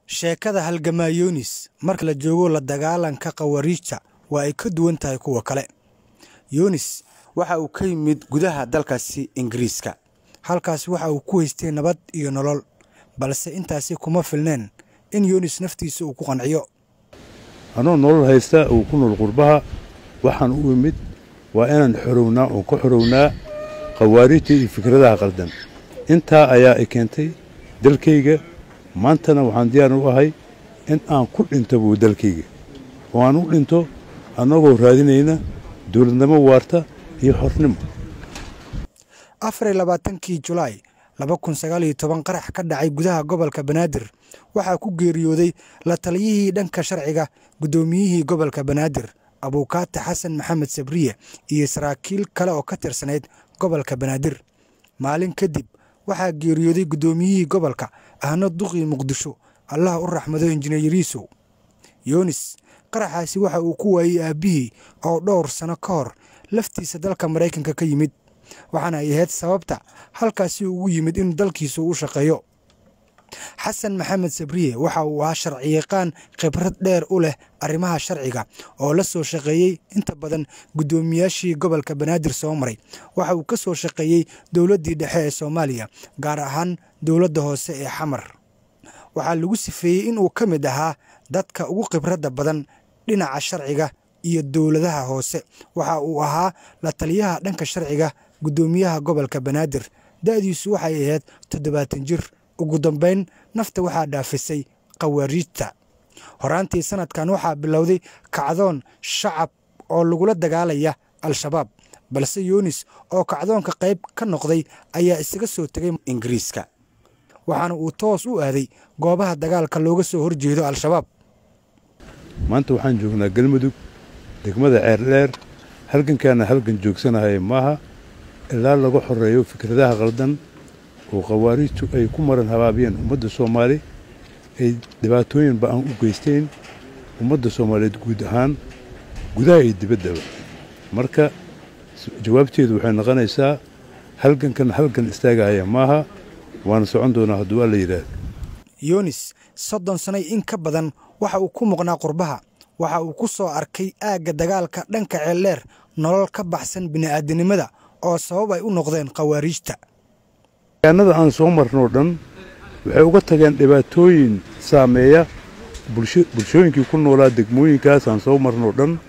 sheekada halgamaa yunis marka la joogo la dagaalanka khawariijta waa ay ka duwan tahay kuwa kale yunis waxa uu ka yimid gudaha dalkaasi ingiriiska halkaas waxa uu ku haystay nabad iyo nolol balse intaasi kuma filneen in yunis naftiisa uu ku qanciyo anoo nolol haysta uu ku nool qurbaha waxaan u imid waa inaan xorownaa oon ka xorownaa khawaarijta iyo fikradaha qaldan intaa ayaa i keentay dalkayga maantana waxaan diyaar u ahay in aan ku dhinto buu dalkayga oo aan u dhinto annagoo raadinayna dawladnimo waarta iyo xornimo afar iyo labaatankii julaay laba kun sagaal iyo toban qarax ka dhacay gudaha gobolka banaadir waxaa ku geeriyooday la taliyihii dhanka sharciga guddoomiyihii gobolka banaadir abuukaate xasan maxamed sabriye iyo saraakiil kale oo ka tirsanayd gobolka banaadir maalin kadib waxaa geeriyooday guddoomiyihii gobolka ahna duqii muqdisho allah u raxmado injineeriisow yunis qaraxaasi waxa uu ku waayey aabbihii oo dhowr sano ka hor laftiisa dalka maraykanka ka yimid waxaana ay ahayd sababta halkaasi ugu yimid in dalkiisu u shaqeeyo xasan maxamed sabriye waxa uu ahaa sharciyaqaan khibrad dheer u leh arrimaha sharciga oo la soo shaqeeyey inta badan guddoomiyaashii gobolka banaadir soo maray waxa uu ka soo shaqeeyey dowladdii dhexe ee soomaaliya gaar ahaan dowladda hoose ee xamar waxaa lagu sifeeyey inuu ka mid ahaa dadka ugu khibradda badan dhinaca sharciga iyo dowladaha hoose waxa uu ahaa la taliyaha dhanka sharciga guddoomiyaha gobolka banaadir da'diisu waxay ahayd toddobaatan jir ugu dambayn nafta waxaa dhaafisay khawaariijta horaantii sanadkan waxaa bilowday kacdoon shacab oo lagula dagaalaya al-shabaab balse yunis oo kacdoonka qayb ka noqday ayaa isaga soo tegay ingiriiska waxaana uu toos u aaday goobaha dagaalka looga soo horjeedo al-shabaab maanta waxaan joognaa galmudug degmada ceerdheer halgankaana halgan joogsanahay maaha ilaa laga xoreeyo fikradaha qaldan oo khawaariijtu ay ku maran habaabiyeen ummadda soomaali ay dhibaatooyin ba'an u geysteen ummadda soomaaliyeed guud ahaan gudaha iyo dibaddaba marka jawaabteedu waxay noqonaysaa halgankan halgan istaagahaya maaha waana socon doonaa hadduu alla yidhaahdo yunis soddon sanay in ka badan waxa uu ku muqnaa qurbaha waxa uu ku soo arkay aagga dagaalka dhanka ceeldheer nolol ka baxsan bini'aadanimada oo sabab ay u noqdeen khawaariijta deegaanada aan soo marnoo dhan waxay uga tageen dhibaatooyin saameeya bulshooyinkii ku noolaa degmooyinkaas aan soo marnoo dhan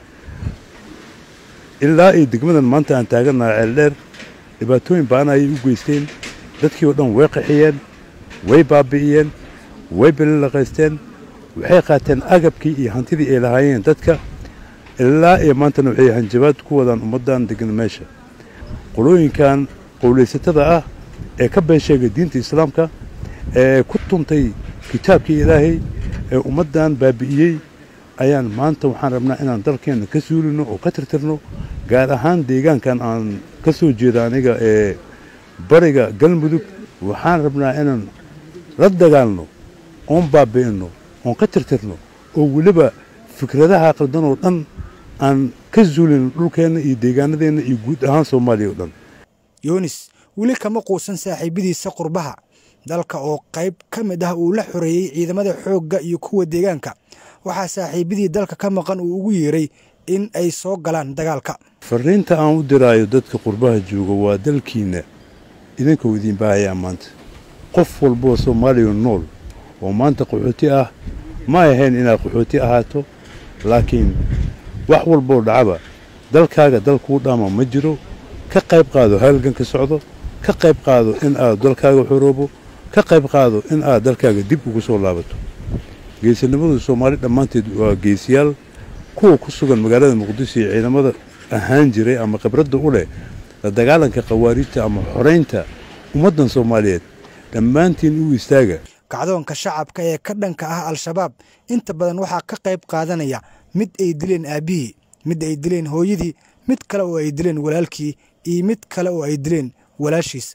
ilaa iyo degmadan maanta aan taagannaha ceeldheer dhibaatooyin ba'an ayay u geysteen dadkii oo dhan way qaxiyeen way baabi'iyeen way belilaqaysteen waxay qaateen agabkii iyo hantidii ay lahaayeen dadka ilaa iyo maantana waxay hanjabaad ku wadaan ummaddan degan meesha qolooyinkan qowlaysatada ah ee ka been sheegay diinta islaamka ee ku tuntay kitaabkii ilaahay ee ummaddan baabi'iyey ayaan maanta waxaan rabnaa inaan dalkeenna ka suulino oo ka tirtirno gaar ahaan deegaankan aan ka soo jeeda aniga ee bariga galmudug waxaan rabnaa inaan la dagaalno oon baabi'inno oon ka tirtirno oo weliba fikradaha qaldan oo dhan aan ka suulino dhulkeenna iyo deegaanadeenna iyo guud ahaan soomaaliya oo dhan yunis weli kama quusan saaxiibadiisa qurbaha dalka oo qayb ka mid ah uu la xoreeyey ciidamada xoogga iyo kuwa deegaanka waxaa saaxiibadii dalka ka maqan uu ugu yeeray in ay soo galaan dagaalka farriinta aan u diraayo dadka qurbaha jooga waa dalkiinna idinkuu idiin baahayaa maanta qof walboo soomaaliya nool oo maanta qaxooti ah ma ahayn inaad qaxooti ahaato laakiin wax walboo dhacaba dalkaaga dal kuu dhaama ma jiro ka qayb qaado halganka socdo ka qayb qaado in aad dalkaaga xoroobo ka qayb qaado in aad dalkaaga dib ugu soo laabato geesinimadu soomaali dhammaanteed waa geesiyaal kuwa ku sugan magaalada muqdisho iyo ciidamada ahaan jiray ama khibradda u leh la dagaalanka khawaariijta ama xoraynta ummaddan soomaaliyeed dhammaantiin u istaaga kacdoonka shacabka ee ka dhanka ah al-shabaab inta badan waxaa ka qayb qaadanaya mid ay dileen aabbihii mid ay dileen hooyadii mid kale oo ay dileen walaalkii iyo mid kale oo ay dileen walaashiis